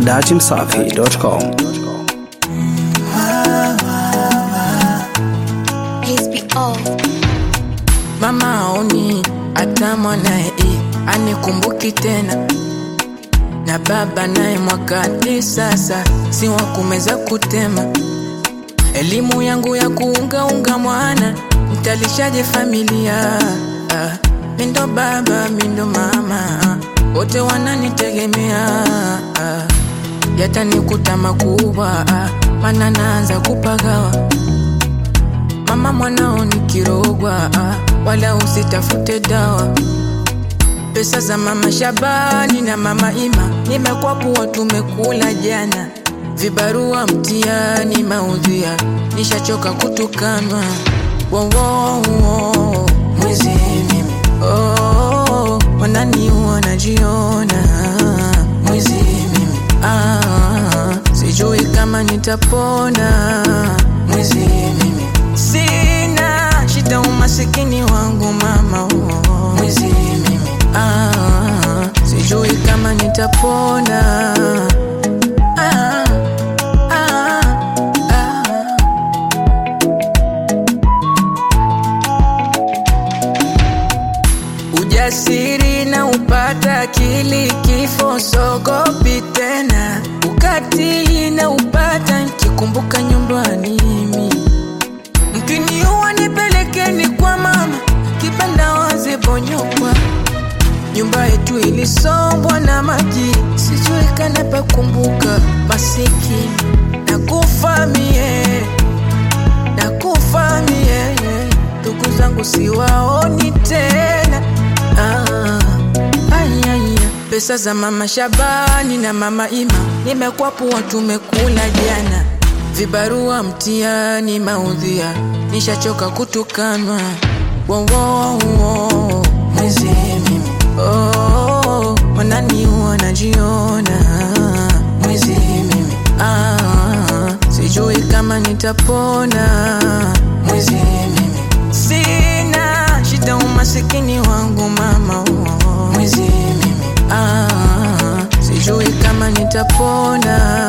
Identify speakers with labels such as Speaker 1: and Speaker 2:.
Speaker 1: dachimsafi.com.
Speaker 2: HBO.
Speaker 3: Mama aoni hata mwanaye anikumbuki tena, na baba naye mwakani sasa si wa kumeza kutema. Elimu yangu ya kuungaunga mwana, mtalishaje familia? Ah, mindo baba mindo mama, wote wananitegemea. Ah, yatanikuta makubwa, ah, mana naanza kupagawa Mama mwanao ni kirogwa, ah, wala usitafute dawa. Pesa za mama Shabani na mama Ima nimekwapuwa, tumekula jana. Vibarua mtiani maudhia, nishachoka kutukanwa. Wo, wo, wo, mwizi mimi oh, wanani wanajiona mwizi mimi ah, sijui kama nitapona mwizi mimi sina shida umasikini wangu mama oh, mwizi mimi ah, sijui kama nitapona ah, ah, ah. Ujasiri na upata akili, kifo sogopi tena. Ukatili na upata nikikumbuka nyumbani mimi. Mkiniua nipelekeni kwa mama, kibanda wazi bonyokwa. Nyumba yetu ilisombwa na maji, sijui kana pakumbuka. Masikini nakufa mie, nakufa mie, ndugu zangu siwaoni tena. Ah, ai, ai, ai. Pesa za mama Shabani na mama Ima nimekwapuwa, tumekula jana. Vibarua mtiani maudhia, nishachoka kutukanwa. Wo, wo, wo, mwizi mimi oh, wanani wanajiona mwizi mimi ah, sijui kama nitapona mwizi mimi sina shida umasikini wangu mama oh, mwizi mimi ah, sijui kama nitapona